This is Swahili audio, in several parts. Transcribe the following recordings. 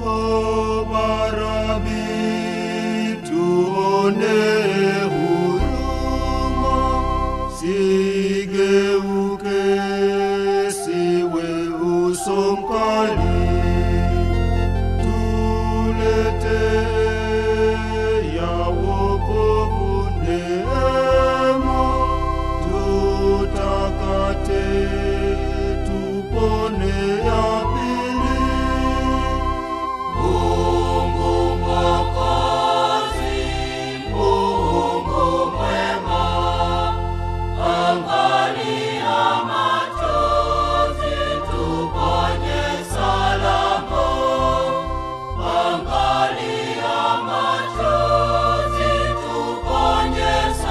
O Barabi, tuone huruma, sigeuke, siwe uso mkali, tulete ya wokovu neema, tutakate, tupone ya pili. Mungu Mwokozi, Mungu mwema, angalia machozi, tuponye salama. Angalia machozi, tuponye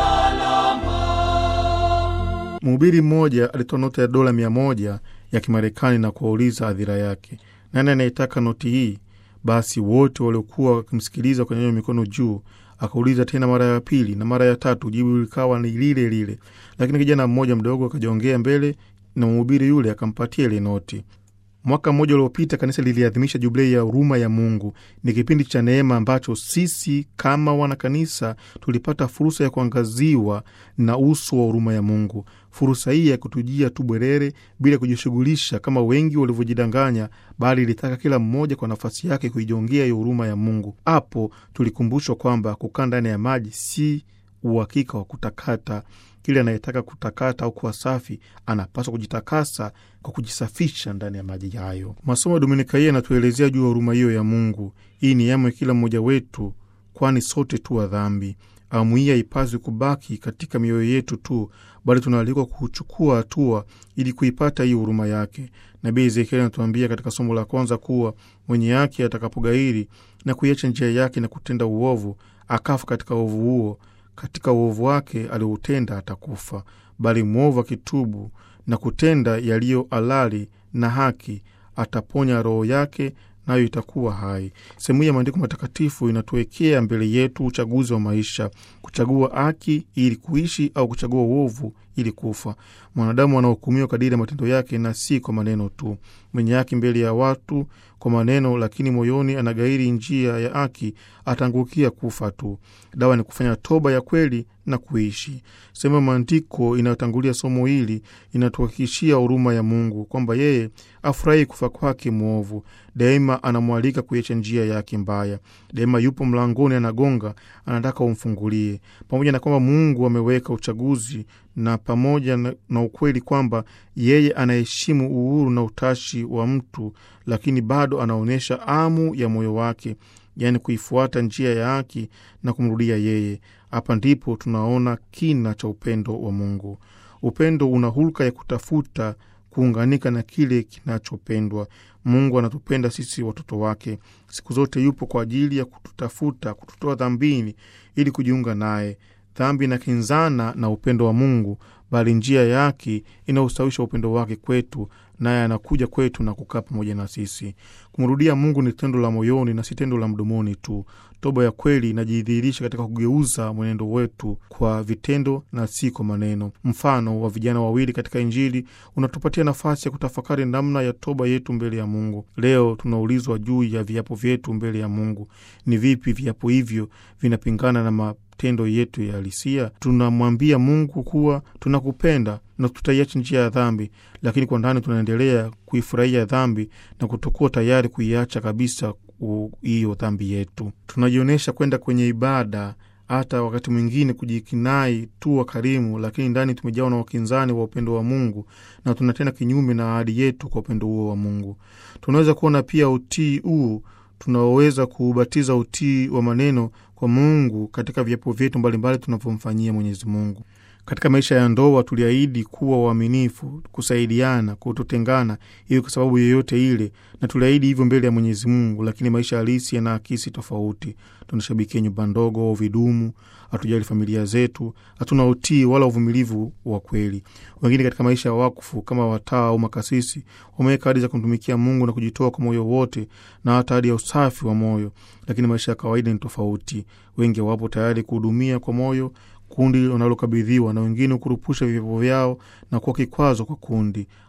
salama. Mhubiri mmoja alitoa noti ya dola mia moja ya Kimarekani na kuwauliza hadhira yake, nani anayetaka noti hii? Basi wote waliokuwa wakimsikiliza wakanyanyua mikono juu. Akauliza tena mara ya pili na mara ya tatu, jibu likawa ni lile lile. Lakini kijana mmoja mdogo akajiongea mbele na mhubiri yule akampatia ile noti. Mwaka mmoja uliopita kanisa liliadhimisha jubilei ya huruma ya Mungu. Ni kipindi cha neema ambacho sisi kama wanakanisa tulipata fursa ya kuangaziwa na uso wa huruma ya Mungu. Fursa hii ya kutujia tu bwerere bila kujishughulisha kama wengi walivyojidanganya, bali ilitaka kila mmoja kwa nafasi yake kuijongea hiyo huruma ya Mungu. Hapo tulikumbushwa kwamba kukaa ndani ya maji si uhakika wa kutakata. Kile anayetaka kutakata au kuwa safi anapaswa kujitakasa kwa kujisafisha ndani ya maji hayo. Masomo ya Dominika hii yanatuelezea juu ya huruma hiyo ya Mungu. Hii ni yamu ya kila mmoja wetu, kwani sote tu wa dhambi. Awamu hii haipaswi kubaki katika mioyo yetu tu, bali tunaalikwa kuchukua hatua ili kuipata hii huruma yake. Nabii Ezekieli anatuambia katika somo la kwanza kuwa mwenye haki atakapogairi na kuiacha njia yake na kutenda uovu, akafa katika uovu huo katika uovu wake alioutenda atakufa, bali mwovu akitubu na kutenda yaliyo halali na haki ataponya roho yake, nayo itakuwa hai. Sehemu hii ya maandiko matakatifu inatuwekea mbele yetu uchaguzi wa maisha, kuchagua haki ili kuishi au kuchagua uovu ili kufa. Mwanadamu anahukumiwa kadiri ya matendo yake na si kwa maneno tu. Mwenye haki mbele ya watu kwa maneno, lakini moyoni anagairi njia ya haki, ataangukia kufa tu. Dawa ni kufanya toba ya kweli na kuishi. Sehemu ya maandiko inayotangulia somo hili inatuhakikishia huruma ya Mungu kwamba yeye afurahi kufa kwake mwovu. Daima anamwalika kuiacha njia yake mbaya. Daima yupo mlangoni, anagonga, anataka umfungulie. Pamoja na kwamba Mungu ameweka uchaguzi na pamoja na, na ukweli kwamba yeye anaheshimu uhuru na utashi wa mtu, lakini bado anaonyesha amu ya moyo wake, yaani kuifuata njia ya haki na kumrudia yeye. Hapa ndipo tunaona kina cha upendo wa Mungu. Upendo una hulka ya kutafuta kuunganika na kile kinachopendwa. Mungu anatupenda sisi watoto wake, siku zote yupo kwa ajili ya kututafuta, kututoa dhambini ili kujiunga naye. Dhambi inakinzana na upendo wa Mungu, bali njia yake inaustawisha upendo wake kwetu, naye anakuja kwetu na kukaa pamoja na sisi. Kumrudia Mungu ni tendo la moyoni na si tendo la mdomoni tu. Toba ya kweli inajidhihirisha katika kugeuza mwenendo wetu kwa vitendo na si kwa maneno. Mfano wa vijana wawili katika Injili unatupatia nafasi ya kutafakari namna ya toba yetu mbele ya Mungu. Leo tunaulizwa juu ya viapo vyetu mbele ya Mungu. Ni vipi viapo hivyo vinapingana na matendo yetu ya halisia? Tunamwambia Mungu kuwa tunakupenda na tutaiacha njia ya dhambi, lakini kwa ndani tunaendelea kuifurahia dhambi na kutokuwa tayari kuiacha kabisa hiyo dhambi yetu. Tunajionyesha kwenda kwenye ibada, hata wakati mwingine kujikinai tu wakarimu, lakini ndani tumejawa na wakinzani wa upendo wa Mungu na tunatenda kinyume na ahadi yetu kwa upendo huo wa Mungu. Tunaweza kuona pia utii huu tunaoweza kuubatiza utii wa maneno kwa Mungu katika viapo vyetu mbalimbali tunavyomfanyia Mwenyezi Mungu. Katika maisha ya ndoa tuliahidi kuwa waaminifu, kusaidiana, kutotengana, iwe kwa sababu yoyote ile, na tuliahidi hivyo mbele ya Mwenyezi Mungu, lakini maisha halisi yanaakisi tofauti. Tunashabikia nyumba ndogo au vidumu, hatujali familia zetu, hatuna utii wala uvumilivu wa kweli. Wengine katika maisha ya wakfu kama wataa au makasisi wameweka ahadi za kumtumikia Mungu na kujitoa kwa moyo wote na hata ahadi ya usafi wa moyo, lakini maisha ya kawaida ni tofauti. Wengi hawapo tayari kuhudumia kwa moyo kundi wanalokabidhiwa na wengine kurupusha vipapo vyao na kuwa kikwazo kwa kundi.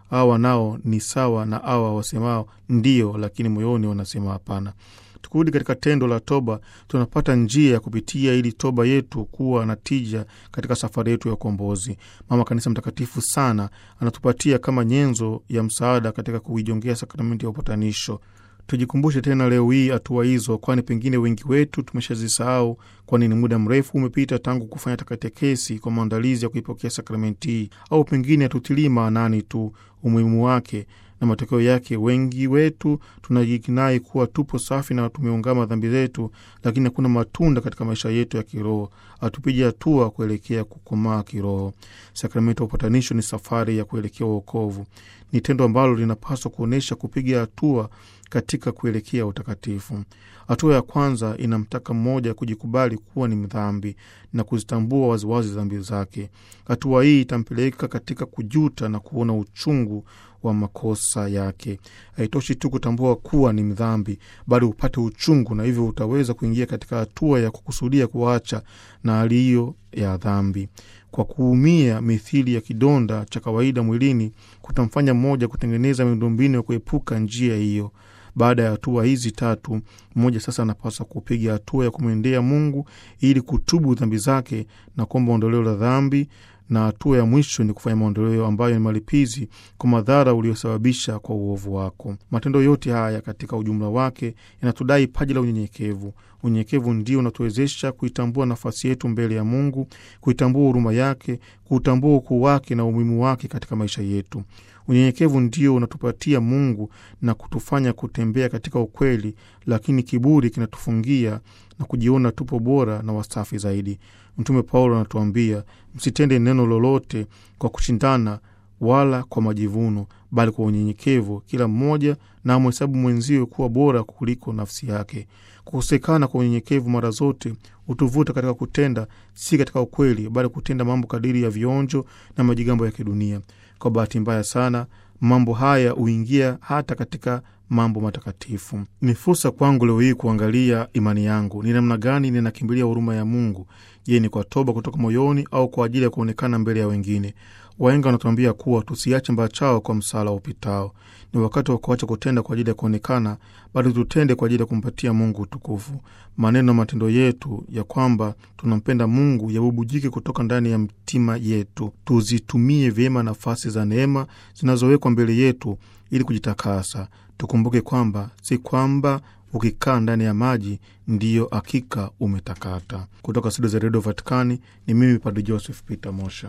hawa nao ni sawa na hawa wasemao ndiyo, lakini moyoni wanasema hapana. Tukirudi katika tendo la toba, tunapata njia ya kupitia ili toba yetu kuwa na tija katika safari yetu ya ukombozi. Mama Kanisa mtakatifu sana anatupatia kama nyenzo ya msaada katika kuijongea sakramenti ya upatanisho. Tujikumbushe tena leo hii hatua hizo, kwani pengine wengi wetu tumeshazisahau, kwani ni muda mrefu umepita tangu kufanya takatekesi kwa maandalizi ya kuipokea sakramenti hii, au pengine hatutilii maanani tu umuhimu wake na matokeo yake wengi wetu tunajikinai kuwa tupo safi na tumeungama dhambi zetu, lakini hakuna matunda katika maisha yetu ya kiroho. Hatupigi hatua kuelekea kukomaa kiroho. Sakramenti ya upatanisho ni safari ya kuelekea uokovu. Ni tendo ambalo linapaswa kuonyesha kupiga hatua katika kuelekea utakatifu. Hatua ya kwanza inamtaka mmoja kujikubali kuwa ni mdhambi na kuzitambua waziwazi dhambi zake. Hatua hii itampeleka katika kujuta na kuona uchungu wa makosa yake. Haitoshi tu kutambua kuwa ni mdhambi, bali upate uchungu, na hivyo utaweza kuingia katika hatua ya kukusudia kuacha na hali hiyo ya dhambi. Kwa kuumia mithili ya kidonda cha kawaida mwilini, kutamfanya mmoja kutengeneza miundombinu ya kuepuka njia hiyo. Baada ya hatua hizi tatu, mmoja sasa anapaswa kupiga hatua ya kumwendea Mungu ili kutubu dhambi zake na kuomba ondoleo la dhambi, na hatua ya mwisho ni kufanya maondoleo ambayo ni malipizi kwa madhara uliosababisha kwa uovu wako. Matendo yote haya katika ujumla wake yanatudai paji la unyenyekevu. Unyenyekevu ndio unatuwezesha kuitambua nafasi yetu mbele ya Mungu, kuitambua huruma yake, kuutambua ukuu wake na umuhimu wake katika maisha yetu. Unyenyekevu ndio unatupatia Mungu na kutufanya kutembea katika ukweli, lakini kiburi kinatufungia na kujiona tupo bora na wasafi zaidi. Mtume Paulo anatuambia msitende neno lolote kwa kushindana wala kwa majivuno, bali kwa unyenyekevu kila mmoja na amhesabu mwenziwe kuwa bora kuliko nafsi yake. Kukosekana kwa unyenyekevu mara zote hutuvuta katika kutenda si katika ukweli, bali kutenda mambo kadiri ya vionjo na majigambo ya kidunia. Kwa bahati mbaya sana, mambo haya huingia hata katika mambo matakatifu. Ni fursa kwangu leo hii kuangalia imani yangu, ni namna gani ninakimbilia huruma ya Mungu. Je, ni kwa toba kutoka moyoni au kwa ajili ya kuonekana mbele ya wengine? Wahenga wanatuambia kuwa tusiache mbachao kwa msala upitao. Ni wakati wa kuacha kutenda kwa ajili ya kuonekana, bali tutende kwa ajili ya kumpatia Mungu utukufu. Maneno na matendo yetu ya kwamba tunampenda Mungu yabubujike kutoka ndani ya mtima yetu. Tuzitumie vyema nafasi za neema zinazowekwa mbele yetu ili kujitakasa. Tukumbuke kwamba si kwamba ukikaa ndani ya maji ndiyo hakika umetakata. Kutoka studio za redio Vatikani ni mimi Padre Joseph Peter Mosha.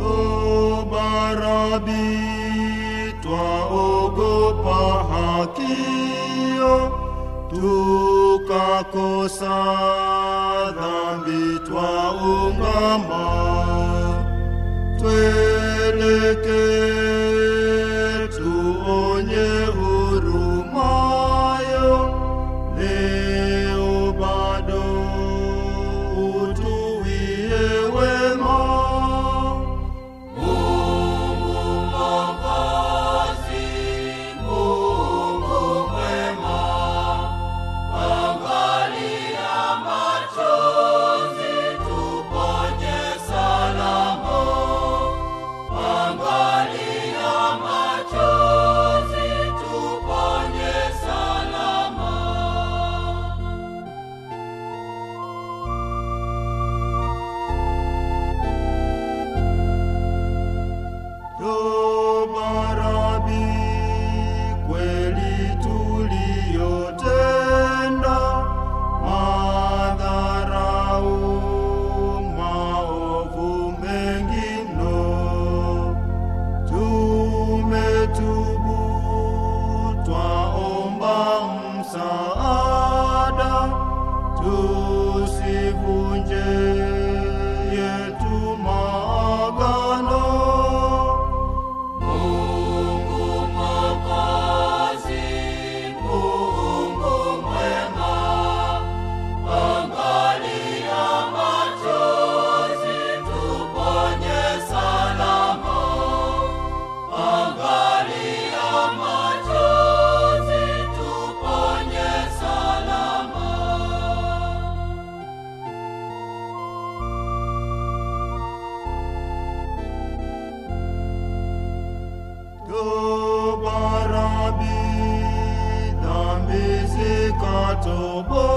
Toba Rabi, twaogopa hakio, tukakosa dhambi, twaungama, tweleke tuonye hurumayo, leo bado utuwie wema. Mungu Mwokozi, Mungu mwema, angalia machozi, tuponye salama. Angalia machozi, tuponye salama. Toba Rabi, kweli tuliyotenda, madharau, maovu mengi mno, tumetubu, twaomba msaada, tusivunje yetu maagano. Mungu Mwokozi, Mungu mwema, angalia machozi, tuponye salama. Angalia machozi, tuponye salama. kwako Bwana.